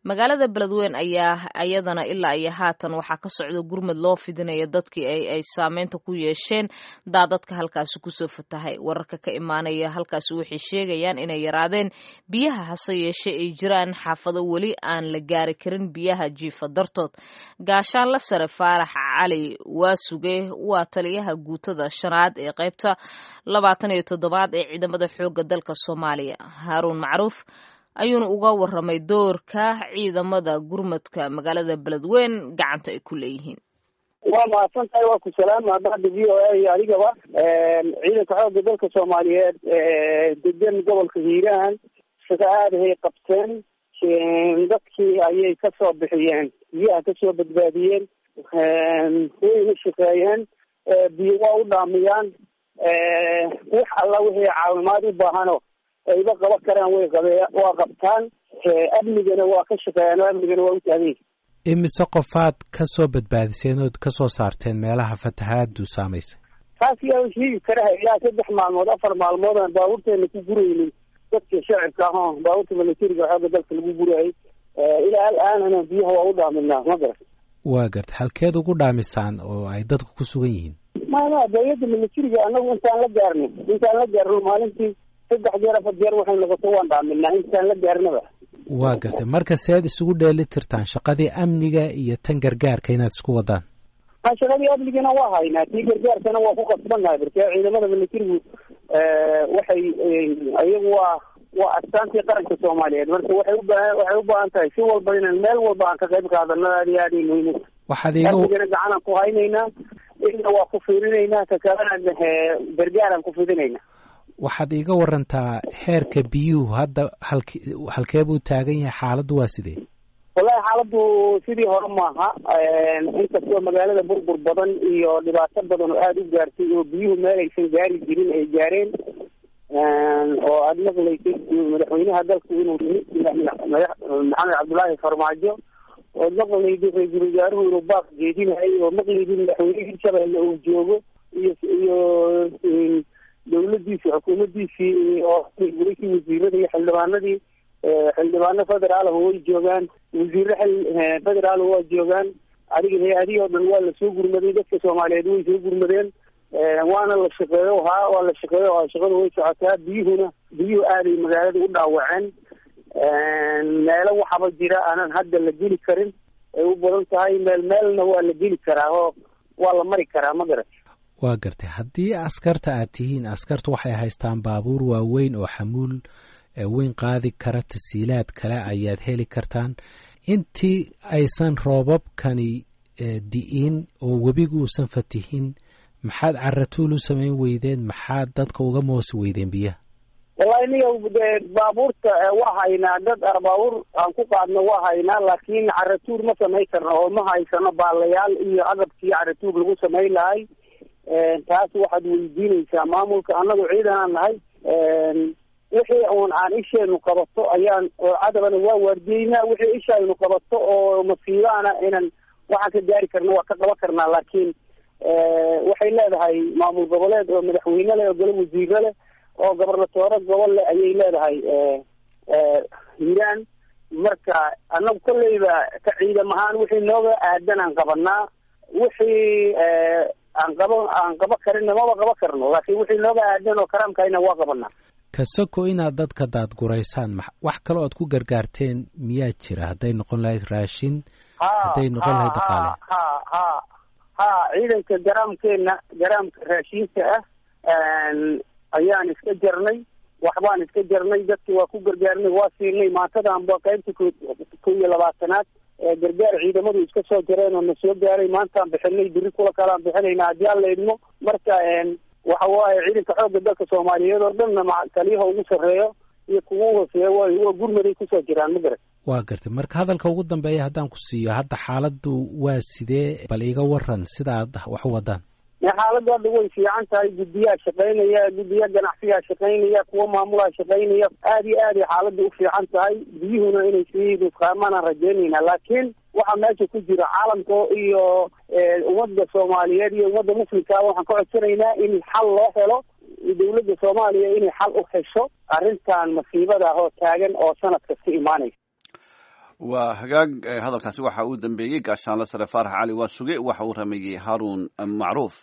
magaalada beledweyn ayaa iyadana ilaa iyo haatan waxaa ka socda gurmad loo fidinaya dadkii ay saameynta ku yeesheen daadadka halkaasi kusoo fatahay wararka ka imaanaya halkaasi waxay sheegayaan inay yaraadeen biyaha hase yeeshee ay jiraan xaafado weli aan la gaari karin biyaha jiifa dartood gaashaanla sare faarax cali waasuge waa taliyaha guutada shanaad ee qaybta labaatan iyo toddobaad ee ciidamada xoogga dalka soomaaliya haaruun macruuf ayuuna uga waramay doorka ciidamada gurmadka magaalada beledweyn gacanta ay ku leeyihiin waa mahadsan tahay waa ku salaama hadda v o a iyo adigaba ciidanka xoogga dalka soomaaliyeed degan gobolka hiiraan shaqo aadahay qabteen dadkii ayay kasoo bixiyeen biyaha kasoo badbaadiyeen wayna shaqeeyeen biyo waa u dhaamiyaan wax alla wixii caawimaad u baahano ayba qaban karaan way qabe waa qabtaan amnigana waa ka shaqeeyaan oo amnigana waa u taagay imise qofaad kasoo badbaadiseen ood kasoo saarteen meelaha fatahaadu saamaysay taas yaa sheegi karaha ilaa saddex maalmood afar maalmood aan baabuurteena ku guraynin dadka shacibka ah oo baabuurta militariga xooga dalka lagu gurayay ilaa al-aanana biyaha waa u dhaaminaa ma garat waa garta halkeed ugu dhaamisaan oo ay dadku ku sugan yihiin mama dawladda militariga anagu intaan la gaarno intaan la gaarno maalintii saddex jeer afar jeer waxay noqoto waan dhaaminaa intaan la gaarnaba waa gartay marka seed isugu dheeli tirtaan shaqadii amniga iyo tan gargaarka inaad isku wadaan a shaqadii amnigana waa haynaa tii gargaarkana waa ku qasbannahay marka ciidamada militarigu waxay iyagu waa waa astaantii qaranka soomaaliyeed marka waxay ubaa waxay u baahan tahay si walba inaan meel walba aan ka qayb qaadano aad iyo aad ay muhiim u waxaad iiga amnigana gacanaan ku haynaynaa ina waa ku fiirinaynaa ka kalena gargaaraan ku fidinaynaa waxaad iiga warantaa heerka biyuhu hadda halke halkee buu taagan yahay xaaladdu waa sidee wallahi xaaladdu sidii hore maaha inkastoo magaalada burbur badan iyo dhibaato badan oo aada u gaartay oo biyuhu meel aysan gaari jirin ay gaareen oo aada maqlaysay madaxweynaha dalku inuu maxamed cabdullaahi farmaajo ood maqlayday ra-iisul wasaaruhu inuu baaq jeedinahay oo maqlaydin madaxweyne hirshabelle uu joogo iyo iyo dawladiisi xukuumadiisii oo gulaysi wasiirada iyo xildhibaanadii xildhibaano federaal way joogaan wasiire federaal waa joogaan adiga hay-adihi oo dhan waa lasoo gurmaday dadka soomaaliyeed way soo gurmadeen waana la shaqeeyo haa waa la shaqeeyo ha shaqada way socotaa biyuhuna biyuhu aaday magaalada u dhaawaceen meelo waxaba jira aanan hadda la geli karin ay u badan tahay meel meelna waa la geli karaa oo waa la mari karaa ma garat waa gartay haddii askarta aad tihiin askartu waxay haystaan baabuur waaweyn oo xamuul weyn qaadi kara tasiilaad kale ayaad heli kartaan intii aysan roobabkani di'in oo webigu uusan fatihin maxaad caratuul u samayn weydeen maxaad dadka uga moosi weydeen biyaha wallahi niga de baabuurta waa haynaa dad baabuur aan ku qaadno waa haynaa laakiin caratuur ma samayn karno oo ma haysano baalayaal iyo agabkii caratuur lagu samayn lahay taas waxaad weydiinaysaa maamulka annagu ciidanaan nahay wixii uun aan isheenu qabato ayaan oo cadabana waa waardiyeynaa wixii ishaynu qabato oo masiibaana inan waxaan ka gaari karna waa ka qaban karnaa laakiin waxay leedahay maamul goboleed oo madaxweyne leh oo golo wasiire leh oo gobernatoore gobol leh ayay leedahay hiiraan marka annagu kolleyba ka ciidam ahaan wixii nooga aadan aan qabanaa wixii aan qaba aan qaba karinna maba qaba karno laakiin wixii nooga aadan oo karaamkayna waa qabanaa kasoko inaad dadka daadguraysaan wax kale oad ku gargaarteen miyaa jira hadday noqon lahayd raashin hadday noqon lahayd dhaqaale ha ha ha ciidanka garaamkeena garaamka raashinka ah ayaan iska jarnay waxbaan iska jarnay dadki waa ku gargaarnay waa siinay maantadanba qaybta ko ko iyo labaatanaad gargaar ciidamadu iska soo jareen oo na soo gaaray maantaan bixinay biri kula kalaan bixinayna haddii aan la idmo marka waxa waaye ciidanka xoogga dalka soomaaliyeed oo dhanna ma taliyaha ugu sarreeyo iyo kugu hooseeya wa waa gurmaday kusoo jiraan ma garat waa gartay marka hadalka ugu dambeeya haddaan ku siiyo hadda xaaladdu waa sidee bal iga waran sida aad wax u wadaan xaaladdu hadda way fiican tahay guddiyaa shaqaynaya guddiya ganacsiyaa shaqaynaya kuwa maamulaa shaqaynaya aad iyo aad ay xaaladda u fiican tahay biyuhuna inay sii nusqaamaan aan rajaynayna laakiin waxaa meesha ku jira caalamka iyo ummadda soomaaliyeed iyo ummadda muslimkaa waxaan ka codsanaynaa in xal loo helo dawladda soomaaliya inay xal u hesho arrintan masiibada ah oo taagan oo sanad kasta imaanaysa waa hagaag hadalkaasi waxa uu dambeeyey gaashaanle sare faarax cali waa suge waxa uu rameeyey haarun macruuf